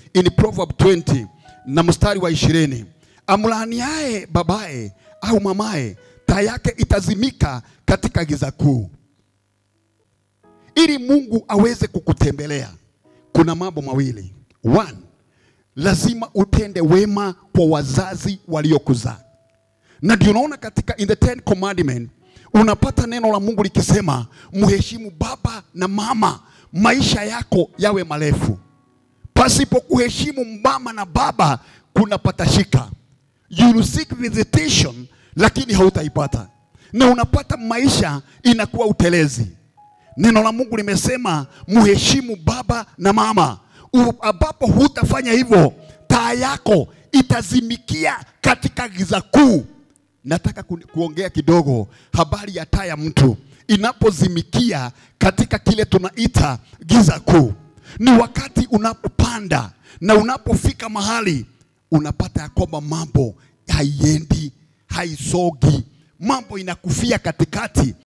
in Proverb 20 na mstari wa ishirini, amlaaniaye babaye au mamaye, taa yake itazimika katika giza kuu. Ili Mungu aweze kukutembelea, kuna mambo mawili. One, lazima utende wema kwa wazazi waliokuzaa, na ndio unaona katika in the Ten Commandment unapata neno la Mungu likisema mheshimu baba na mama, maisha yako yawe marefu. Pasipo kuheshimu mama na baba kuna patashika, you will seek visitation, lakini hautaipata na unapata maisha inakuwa utelezi. Neno la Mungu limesema mheshimu baba na mama, U- ambapo hutafanya hivyo, taa yako itazimikia katika giza kuu. Nataka ku, kuongea kidogo habari ya taa ya mtu inapozimikia katika kile tunaita giza kuu. Ni wakati unapopanda na unapofika mahali unapata ya kwamba mambo haiendi, haisogi, mambo inakufia katikati